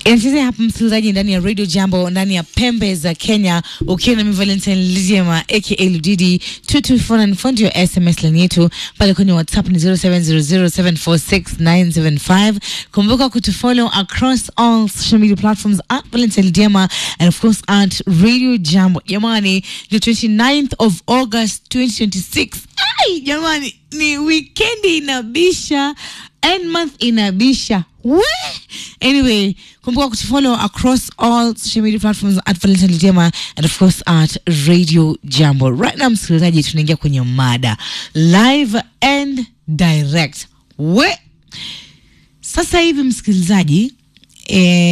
inachezea hapa msikilizaji ndani ya radio jambo ndani ya pembe za kenya ukiwa na valentine liziema aka ludidi 2249 ndio sms line yetu pale kwenye whatsapp ni 0700746975 kumbuka kutufollow across all social media platforms at valentine liziema and of course at radio jambo jamani the 29th of august 2026 ai jamani ni wikendi inabisha end month inabisha we anyway kumbuka kutufollow across all social media platforms at valentine Lidiema and of course at radio jambo right now msikilizaji tunaingia kwenye mada live and direct we sasa hivi msikilizaji eh,